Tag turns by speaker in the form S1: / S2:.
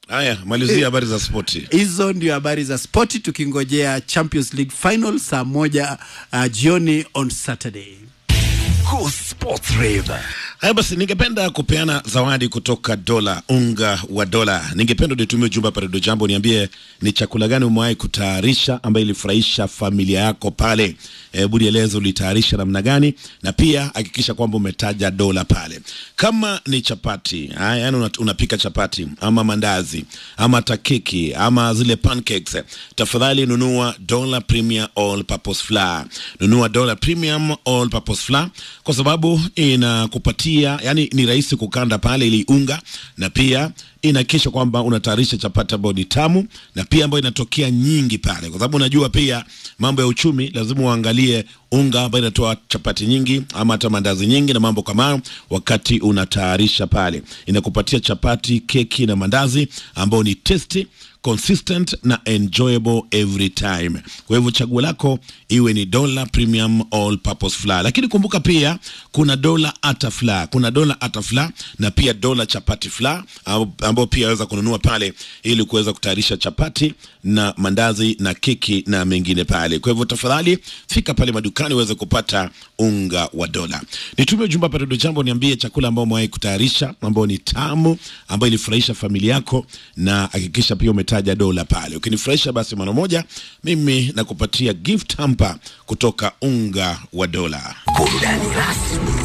S1: Haya, malizia habari za spoti.
S2: Hizo ndio habari za spoti, tukingojea Champions League final saa moja uh, jioni on Saturday.
S3: Cool Sports Rave.
S1: Haya basi, ningependa kupeana zawadi kutoka dola, unga wa dola. Ningependa unitumie ujumbe hapa Redio Jambo, niambie ni chakula gani umewahi kutayarisha ambayo ilifurahisha familia yako pale. Hebu nieleze ulitayarisha namna gani, na pia hakikisha kwamba umetaja dola pale. Kama ni chapati, haya, yani una- unapika chapati ama mandazi ama hata keki ama zile pancakes, tafadhali nunua dola premium all purpose flour. Nunua dola premium all purpose flour kwa sababu inakupatia yani, ni rahisi kukanda pale ili unga, na pia inahakikisha kwamba unatayarisha chapati ambayo ni tamu na pia ambayo inatokea nyingi pale, kwa sababu unajua pia mambo ya uchumi, lazima uangalie unga ambayo inatoa chapati nyingi ama hata mandazi nyingi na mambo kama hayo, wakati unatayarisha pale, inakupatia chapati, keki na mandazi ambayo ni tasty consistent na enjoyable every time. Kwa hivyo chaguo lako iwe ni dola premium all purpose flour, lakini kumbuka pia kuna dola ata flour, kuna dola ata flour na pia dola chapati flour amb- ambao pia waweza kununua pale ili kuweza kutayarisha chapati na mandazi na keki na mengine pale. Kwa hivyo tafadhali fika pale madukani uweze kupata unga wa dola. Nitumie ujumbe hapa Redio Jambo, niambie chakula ambao umewahi kutayarisha ambao ni tamu, ambayo ilifurahisha familia yako, na hakikisha pia umetaja dola pale. Ukinifurahisha basi mara moja, mimi nakupatia gift hamper kutoka unga wa dola.
S3: Burudani rasmi